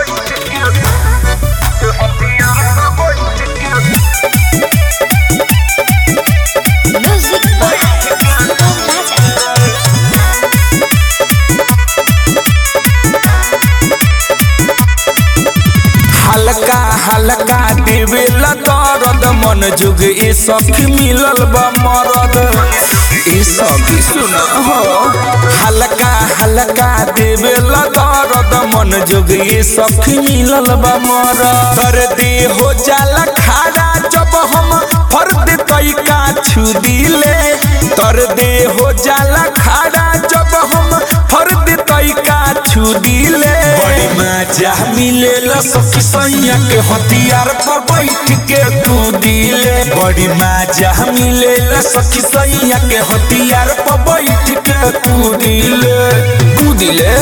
Music by Sangam Raja. हल्का हल्का देवेल दर्द मन जुग ए सखी मिलल बा मरद ए सखी सुन हो हल्का हल्का देवेल दर्द मन जुग ए सखी मिलल बा मरद दर्द हो जाला खाड़ा जब हम फर्द तैका छू दिले दर्द हो जाला खाड़ा जब हम फर्द तैका छू दिले बड़ी मजा मिलेला सखी सैया के हथियार पर बैठ के कूदिले बड़ी मजा मिलेला सखी सैया के हथियार पर बैठ के कूदिले कूदिले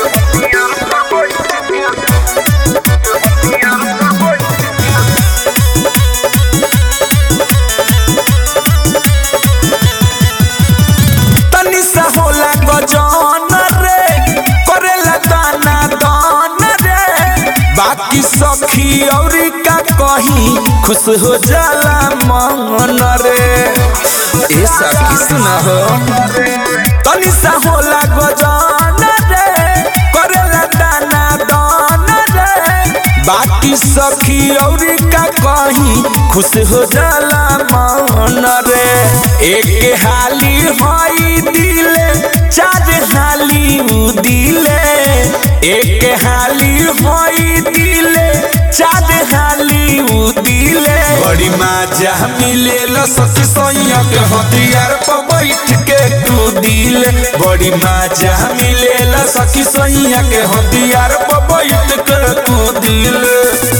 तनी सा होला गजान रे करेला दाना दान रे बाकी सखी औरी का कहीं खुश हो जाला मन रे ए सखी सुना हो तनी सा होला गजान रे करेला दाना दान रे बाकी सखी औरी का कहीं खुश हो जाला मन रे एक हाली होई दिले चार हाली उ दिले एक हाली होई दिले चार हाली उ दिले बड़ी मजा मिलेला सखी सैया के हथियार पर बैठ के तू दिले बड़ी मजा मिलेला सखी सैया के हथियार पर बैठ के तू दिले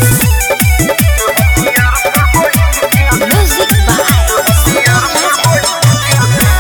Music by Sangam Raja.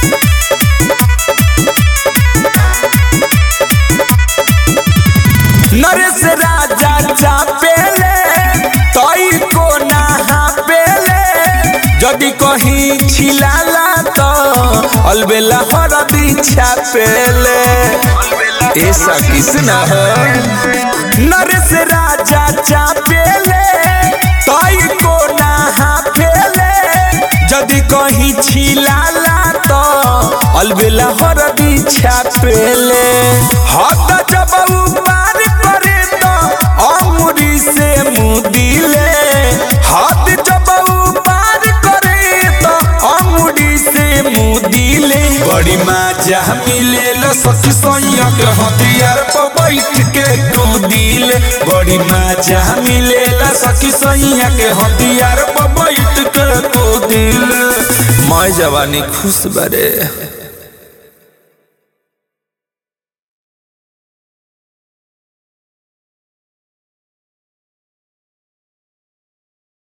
Naresh राजा चापेले तई को नहा पेले यदि कहीं छिलाला तो अलबेला हरदी छापेले ऐसा किसना हो नरेश राजा चापेले तई को नहा पेले यदि कहीं छिलाला तो अलबेला हरदी छापेले हद जब पार करे तो अमुरी से मुदिले हद जब पार करे तो अमुरी से मुदिले बड़ी मजा मिलेला सखी सैया के हथियार पर बैठ के कूदिले बड़ी मजा मिलेला सखी सैया के हथियार पर बैठ के कूदिले मैं जवानी खुश बरे